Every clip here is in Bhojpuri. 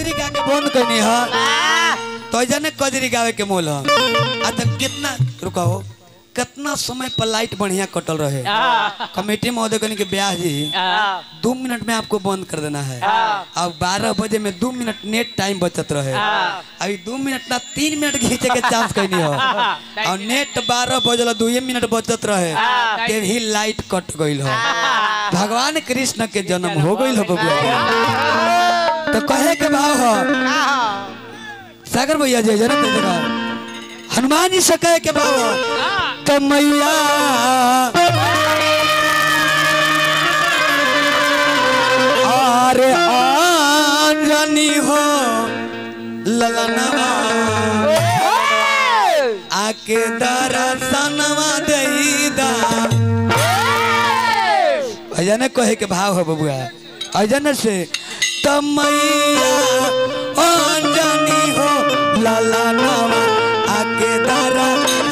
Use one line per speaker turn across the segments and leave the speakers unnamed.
कजरी गा के बंद करनी है तो जने कजरी गावे के मोल है आ तो कितना रुकाओ कितना समय पर लाइट बढ़िया कटल रहे कमेटी महोदय कहने के ब्याह जी दो मिनट में आपको बंद कर देना है अब बारह बजे में दो मिनट नेट टाइम बचत रहे अभी दो मिनट ना तीन मिनट खींचे के चांस कहनी हो और नेट बारह बजल दो मिनट बचत रहे ते भी लाइट कट गईल हो भगवान कृष्ण के जन्म हो गईल हो बबुआ तो कहे के भाव हो सागर भैया जय जन्म दे देगा हनुमान जी से कहे के भाव हो तो मैया अरे आंजनी हो ललनवा आके दर्शनवा देईदा अजन कहे के भाव हो बबुआ अजन से तमैया अंजनी हो लाला नवा आके दारा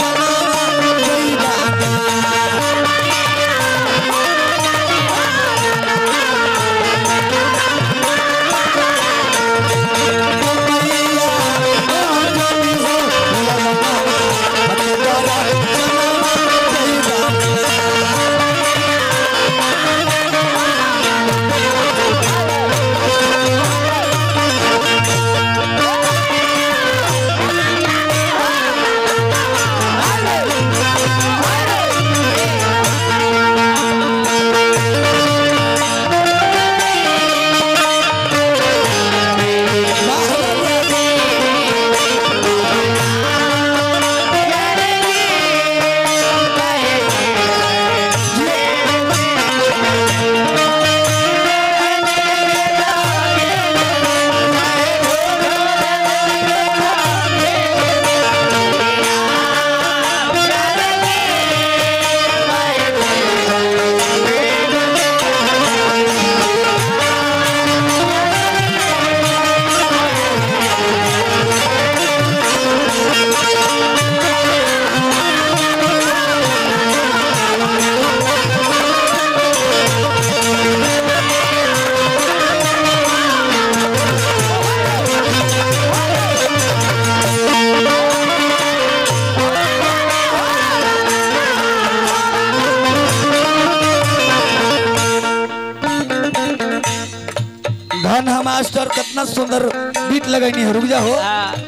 धन हम मास्टर कितना सुंदर बीट लगनी है रुक जा हो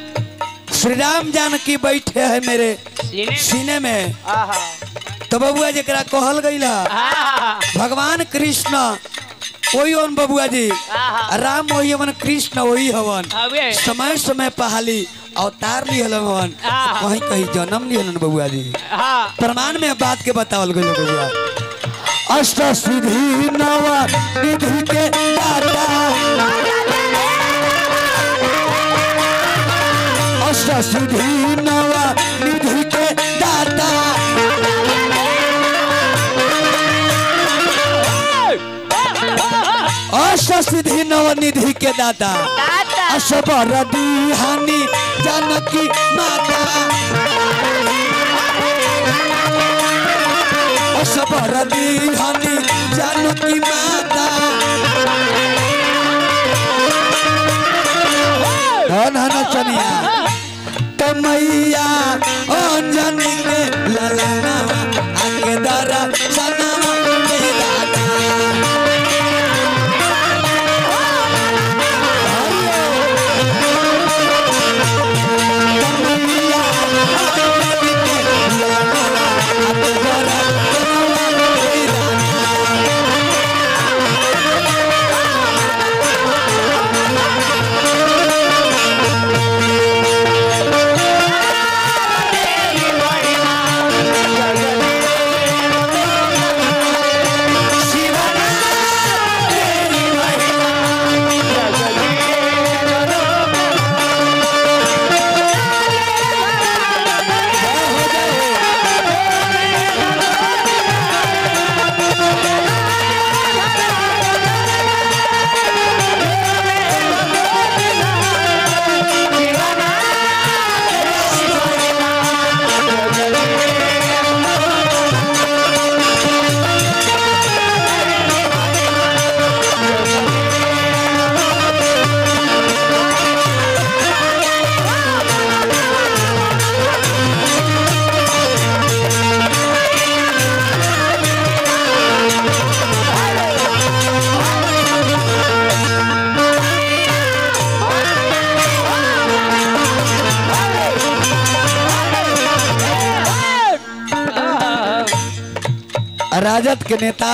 श्री राम जानकी बैठे है मेरे सीने में तो बबुआ जरा कहल गई भगवान कृष्ण वही हवन बबुआ जी राम वही हवन कृष्ण वही हवन
हवे।
समय समय पहाली अवतार लिहल हवन
आहा।
वहीं कहीं जन्म लिहलन बबुआ जी प्रमाण में बात के बतावल गई बबुआ अष्ट सिद्धि नव निधि के दाता अष्ट सिद्धि नव निधि के दाता अष्ट सिद्धि नव निधि के दाता असबर हानि जानकी माता असबर हानि जानकी माता धन हन चनिया तमैया अंजनी के ललना आके दरा सनवा के दाता
बड़ी
राजद के नेता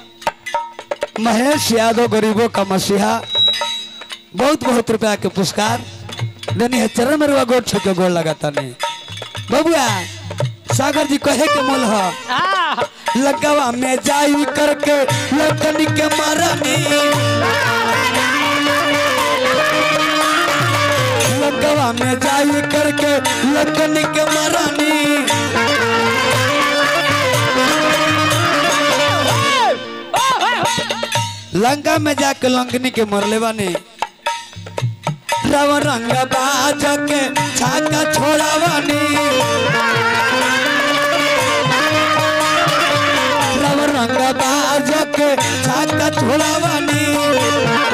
महेश यादव गरीबों का मसीहा बहुत बहुत रुपया के पुरस्कार देनी है चरण में रुआ गोट छके गोड़ लगाता नहीं बबुआ सागर जी कहे के मोल है लगवा में जाई करके लकड़ी के मारनी लगवा में जाई करके लकड़ी के मारनी लंका में जाके लंकनी के मरले बानी रव रंग बाज के छाका छोड़ावानी रव रंग बाज के छाका छोड़ावानी